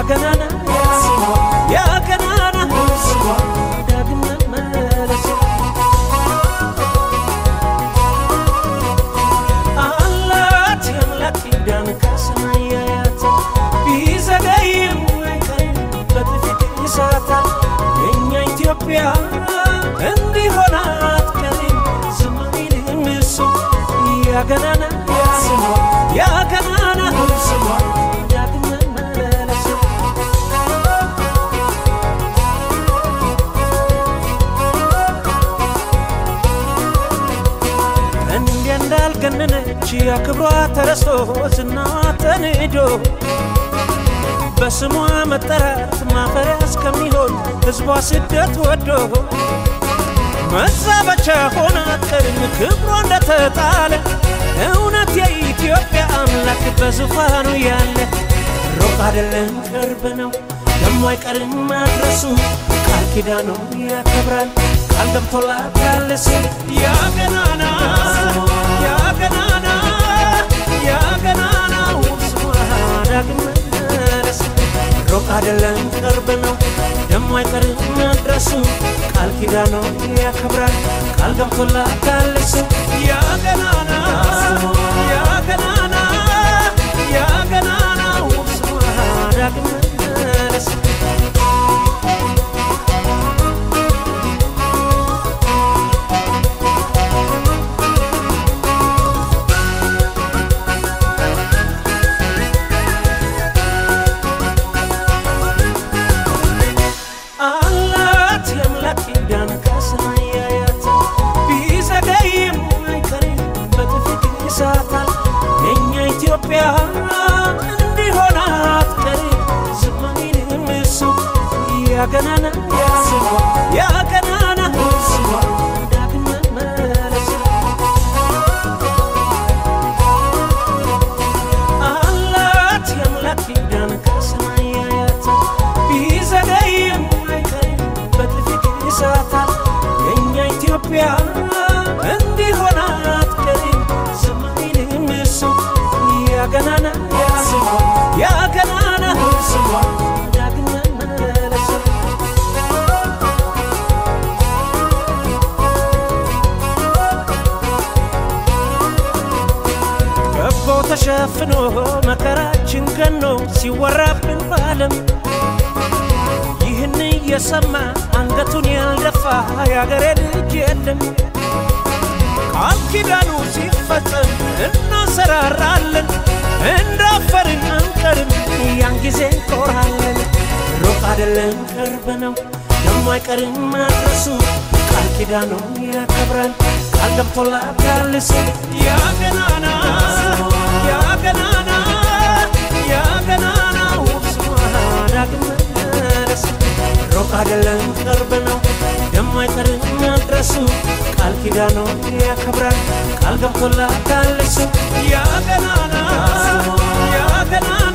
ያገናና ያገናና ዳግም መመለስ አላት የአምላክ ኪዳን ከሰማይ ያያት ቢዘገይም አይቀርም በጥፊት ይሳታል የእኛ ኢትዮጵያ እንዲሆን አትቀርም ዝም አይልም እሱ ያገናና ያገናና ዳግም መመለስ እንዲያ እንዳልገነነች ያክብሯ ተረስቶ ዝናዋ ተንዶ በስሟ መጠራት ማፈሪያ እስከሚሆን ሕዝቧ ስደት ወዶ መዛበቻ ሆና አትቀርም ክብሯ እንደተጣለ እውነት የኢትዮጵያ አምላክ በዙፋኑ ያለ ሩቅ አይደለም ቅርብ ነው ደሞ አይቀርም ማድረሱ ቃል ኪዳኑ ያከብራል ቃል ገብቶላታል እሱ ያገናና ያገናና ያገናናው ስሟ ዳግም መመለስ ሩቅ አይደለም ቅርብ ነው ደሞ አይቀርም መድረሱ ቃል ኪዳኑ ያከብራል ቃል ገብቶላታል እሱ ያገናና ያገናና ያገናናው ስሟ ዳግም መመለስ አላት የአምላክ ኪዳን ከሰማይ ያያት ቢዘገይም አይቀርም በጥፊት ይሳታል የእኛ ኢትዮጵያ እንዲሆን አትቀርም ዝም አይልም እሱ ያገናና ያገናና ዳግም መመለስ አላት የአምላክ ኪዳን ከሰማይ ያያት ቢዘገይም አይቀርም በጥፊት ይሳታል የእኛ ኢትዮጵያ እንዲሆን አትቀርም ዝም አይልም እሱ ያገናና ያገናና ዳግም መመለስ ከቦ ተሸፍኖ መከራችን ገኖ ሲወራብን ባለም ይህን እየሰማ አንገቱን ያልደፋ የአገሬ ልጅ የለም። ቃል ኪዳኑ ሲፈጸም እናሰራራለን፣ እንዳፈርን አንቀርም፣ ያን ጊዜ እንኮራለን። ሩቅ አይደለም ቅርብ ነው፣ ደሞ አይቀርም ማድረሱ ቃል ኪዳኑ ያከብራል፣ ቃል ገብቶላታል እሱ ያገናና ያገናና ያገናናው ስሟ ዳግም መመለስ ሩቅ አይደለም ቅርብ ነው ደሞ አይቀርም መድረሱ ቃል ኪዳኑ ያከብራል ቃል ገብቶላታል እሱ ያገናና ያገናና